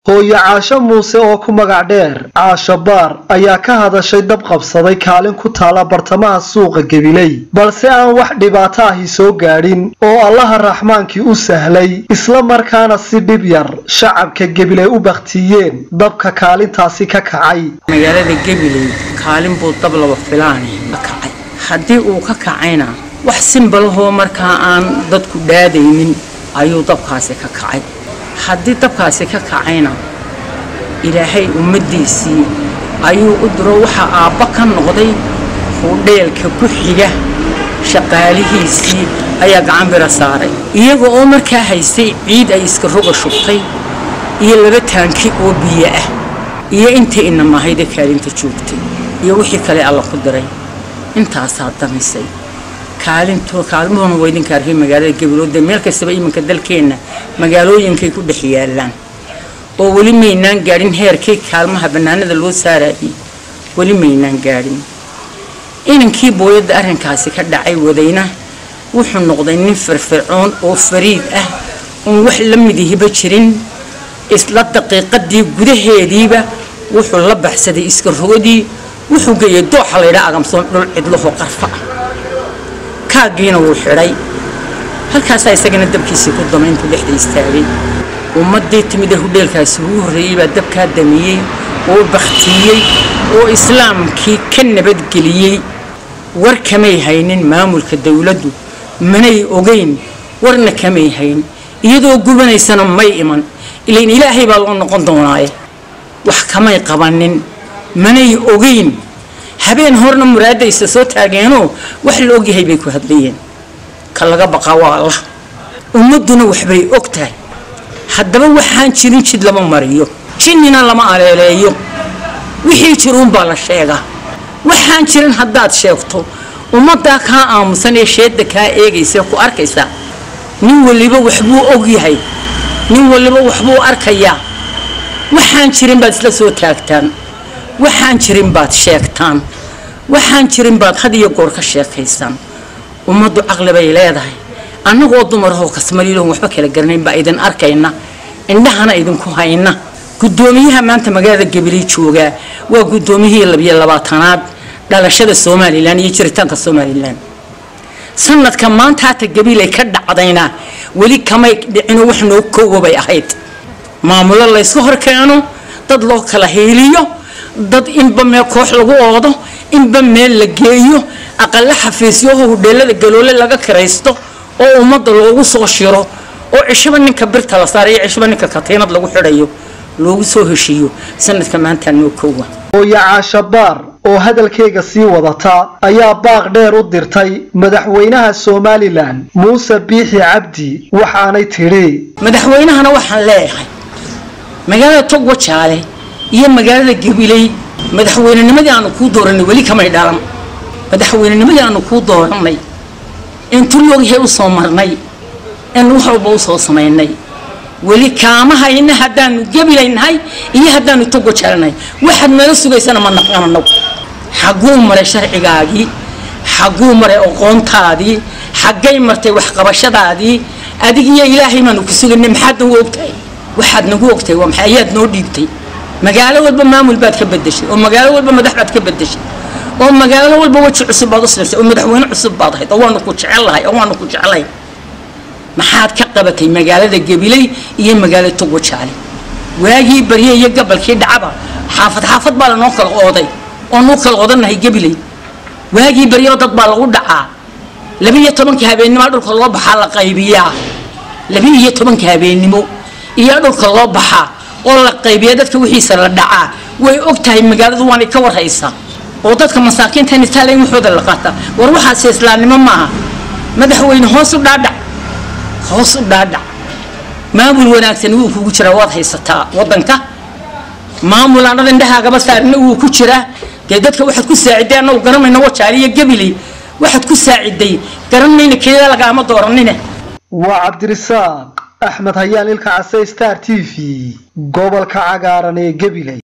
hooyo caasho muuse oo ku magac dheer caasho baar ayaa ka hadashay dab qabsaday kaalin ku taala bartamaha suuqa gabiley balse aan wax dhibaato ahi soo gaadhin oo allaha raxmaankii u sahlay isla markaana si dhib yar shacabka gabiley u bakhtiiyeen dabka kaalintaasi ka kacay magaalada gabiley kaalin buu dab laba filaani ka kacay haddii uu ka kacayna wax simbalahoo markaa aan dadku dhaadaynin ayuu dabkaasi ka kacay haddii dabkaasi ka kacayna ilaahay ummaddiisii ayuu u diro waxaa aabba ka noqday hudheelka ku xiga shaqaalihiisii ayaa gacan bira saaray iyaga oo markaa haystay ciid ay iska roga shubtay iyo laba taanki oo biyo ah iyo intii inamahayda kaalinta joogtay iyo wixii kale alla ku diray intaasaa damisay kaalinto kaalmuhuna waa idinka arkay magaalada gabilooda meel kastaba iminka dalkeenna magaalooyinkay ku dhex yaalaan oo weli maynaan gaadhin heerkii kaalmaha bannaanada loo saarayay weli maynaan gaadhin inankii booyadda arrinkaasi ka dhacay wadayna wuxuu noqday nin firfircoon oo fariid ah oon wax la midihiba jirin isla daqiiqadii gudaheediiba wuxuu la baxsaday iska rogodii wuxuu geeyay dooxa laydhaa agamsoon dhul cidlaho qarfa ah kaagiina wuu xidhay halkaasaa isagana dabkiisii ku damay intuu dhexda istaagay ummaddii timida hudheelkaasi ugu horreeyey baa dabkaa damiyey oo bakhtiiyey oo islaamkii ka nabadgeliyey war kamay haynin maamulka dawladdu manay ogeyn warna kamay hayn iyadoo gubanaysana may iman ilain ilaahay baa loo noqon doonaaye wax kamay qabanin manay ogeyn habeen horna muraadaysa soo taageenoo wax la ogyahay bay ku hadlayeen ka laga baqaa waa allah ummadduna waxbay og tahay haddaba waxaan jirin jid lama mariyo jinnina lama aleeleeyo wixii jiruunbaa la sheegaa waxaan jirin haddaad sheegto ummaddaa kaa aamusan ee sheedda kaa eegaysa ku arkaysa nin waliba waxbuu og yahay nin waliba waxbuu arkayaa waxaan jirin baad isla soo taagtaan waxaan jirin baad sheegtaan waxaan jirin baad had iyo goor ka sheekaysaan ummaddu caqli bay leedahay annagoo dumarahoo kasmaliilahon waxba kala garanayn baa idin arkayna indhahana idinku hayna guddoomiyaha maanta magaalada gabiley joogaa waa guddoomiyihii labiyo labaatanaad dhalashada somalilan iyo jiritaanka somalilan sanadka maanta hata gabiley ka dhacdayna weli kamay dhicino wax noo koowa bay ahayd maamulo laysku hor keeno dad loo kala hiiliyo dad inba meel koox lagu oodo inba meel la geeyo aqala xafiisyaho hudheelada galoole laga kiraysto oo ummadda loogu soo shiro oo cishaba ninka birta la saarayo cishaba ninka katiinad lagu xidhayo loogu soo heshiiyo sanadka maantaa noo koowa hooyo caasho baar oo hadalkayga sii wadata ayaa baaq dheer u dirtay madaxweynaha somalilan muuse biixi cabdi waxaanay tidhi madaxweynahana waxaan leeyahay magaalada togwa jaale iyo magaalada gabiley madaxweynenimadii aanu kuu dooranay weli kamay dhalan madaxweynenimadii aanu kuu dooranay intu loogyahay u soo marnay in wax walba u soo samaynay weli kaama hayna haddaanu gabilaynahay iyo haddaanu togwa jaalanahay waxaad nala sugaysana ma naqanano xagguu maray sharcigaagii xagguu maray aqoontaadii xaggay martay waxqabashadaadii adig iyo ilaahay baanu ku sugaynay maxaad nagu ogtahay waxaad nagu ogtahay waa maxay ayaad noo dhiibtay magaalo walba maamul baad ka bedeshay oo magaalo walba madax baad ka bedeshay oo magaalo walba weji cusub baad u samaysay oo madaxweyne cusub baad ahayd oo waanu ku jecellahay oo waanu ku jeclay maxaad ka qabatay magaalada gabiley iyo magaalada togwa jaale waagii barye iyo gabalkii dhacaba xaafad xaafad baa lanoo kala ooday oo nuu kala odanahay gabiley waagii baryo dad baa lagu dhacaa labiiyo tobanka habeennimo dhulka loo baxaa la qaybiyaa labiiyo tobanka habeennimo iyo dhulka loo baxaa oo la qaybiya dadka wixiisa la dhacaa way og tahay magaaladu waanay ka warhaysaa oo dadka masaakiinta nitaala in waxooda la qaata war waxaase islaamnimo maaha madaxweyne hoos u dhaadhac hoos u dhaadhac maamul wanaagsan wuu kugu jiraa waad haysataa wadanka maamul aanad indhahaagaba saarina wuu ku jiraa dee dadka waxaad ku saaciday annagu garanayna wajaaliyo gabiley waxaad ku saaciday garanayna keeda lagaama dooranine waa cabdirisaaq axmed hayaan ilka case star t v gobolka cagaaran ee gabiley